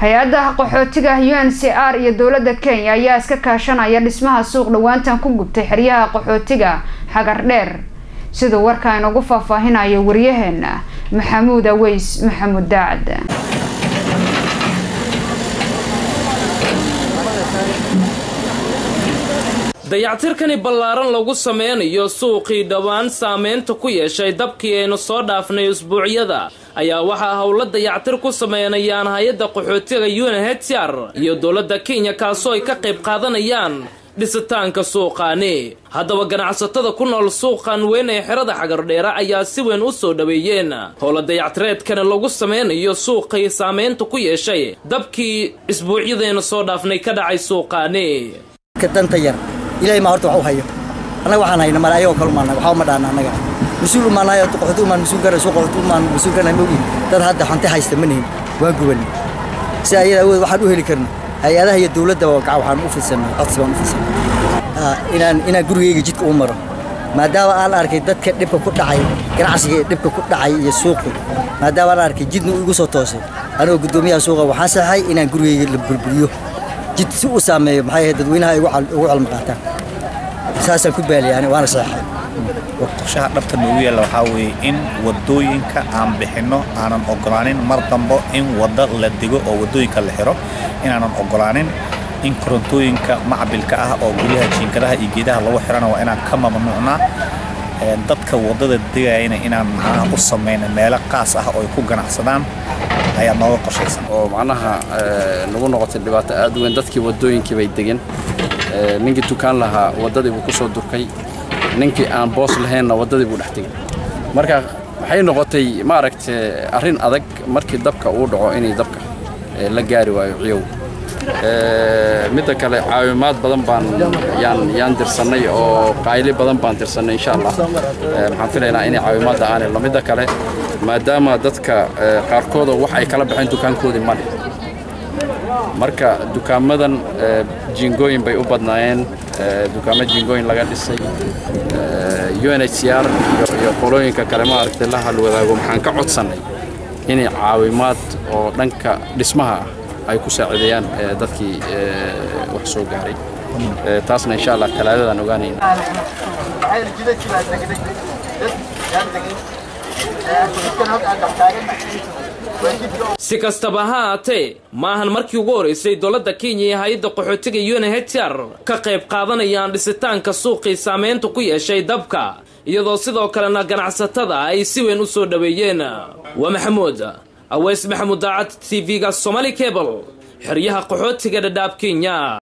hay-adda qaxootiga u n c r iyo dowladda kenya ayaa iska kaashanaya dhismaha suuq dhowaantan ku gubtay xeryaha qaxootiga xagar dheer siduu warka inagu faahfaahinayo waryaheena maxamuud aweys maxamuud daacad dayactirkani ballaaran lagu sameynayo suuqii dhowaan saameynta ku yeeshay dabkii aynu soo dhaafnay usbuucyada ayaa waxaa howlo dayactir ku sameynayaan hay-adda qaxootiga unhcr iyo dowladda kenya kaasoo ay ka qayb qaadanayaan dhisitaanka suuqaani haddaba ganacsatada ku nool suuqan weyn ee xerada xagardheere ayaa si weyn u soo dhoweeyeen howla dayactireedkani lagu sameynayo suuqii saameynta ku yeeshay dabkii isbuucyadaynu soo dhaafnay ka dhacay suuqaani ilahay maa horta wax u hayo annaga waxaan hayna male ayagoo kale umaanay waxba uma dhaana annaga mas-uul umaanayo qaxooti umaan mas-uul garana soo qaxooti umaan mas-uul garana mogi dad hadda hanti haysta ma nihin waan gubanay si ayada awood waxaan u heli karna hay-adaha iyo dowladda gaca waxaan u fidsanay codsi baan u fidsanay inaan inaan gurigayga jidka u maro maadaama aan arkay dadka dhibka ku dhacay ganacsiga dhibka ku dhacay iyo suuqi maadaama aan arkay jidna uu igu soo toosay anigoo guddoomiyaha suuqa waxaan saxay inaan gurigayga la burburiyo jid si uu saameeyo maxay ahayd dadweynaha ay ugu calma qaataan saasaan ku baaliyaani waana saxay qorshaha dhabta noogu yaalla waxaa weeye in waddooyinka aan bixinno aanan ogolaanin mar dambo in wadda la digo oo waddooyinka la xiro inaanan ogolaanin in korontooyinka macbilka ah oo guryaha jiinkadaha iyo geedaha lagu xirana waa inaan ka mamnuucnaa dadka waddada degayana inaan macnaha u samayna meelo qaas ah oo ay ku ganacsadaan ayaa nooga qorshaysan oo macnaha nagu noqotay dhibaato aad u weyn dadkii waddooyinkii bay degeen ninkii dukaan lahaa waddadii buu ku soo durkay ninkii aan boos lahaynna waddadii buu dhex tegey marka waxay noqotay maaragta arrin adag markii dabka uu dhaco inay dabka la gaari waayo ciyow midda kale caawimaad badan baan yaan yaan dirsannay oo qayli badan baan dirsannay insha allah waxaan filaynaa inay caawimaadda aan helno midda kale maadaama dadka qaarkooda wax ay kala baxeen dukaankoodii male marka dukaamadan jiingooyin bay u badnaayeen dukaamo jiingooyin laga dhisay unhcr iyo qolooyinka kale ma aragtay la halwadaago maxaan ka codsannay inay caawimaad oo dhanka dhismaha ah ay ku saacideeyaan dadkii wax soo gaaray taasna insha allah talaadadaan ogaanayna si kastaba ha haatee ma ahan markii ugu horeysay dowladda kenya iyo hay-adda qaxootiga unhcr ka qayb qaadanayaan dhisitaanka suuqii saameynta ku yeeshay dabka iyadoo sidoo kalena ganacsatada ay si weyn u soo dhoweeyeen waa maxamuud aweys maxamuud daacad t v-ga somaali cable xeryaha qaxootiga dhadhaab kenya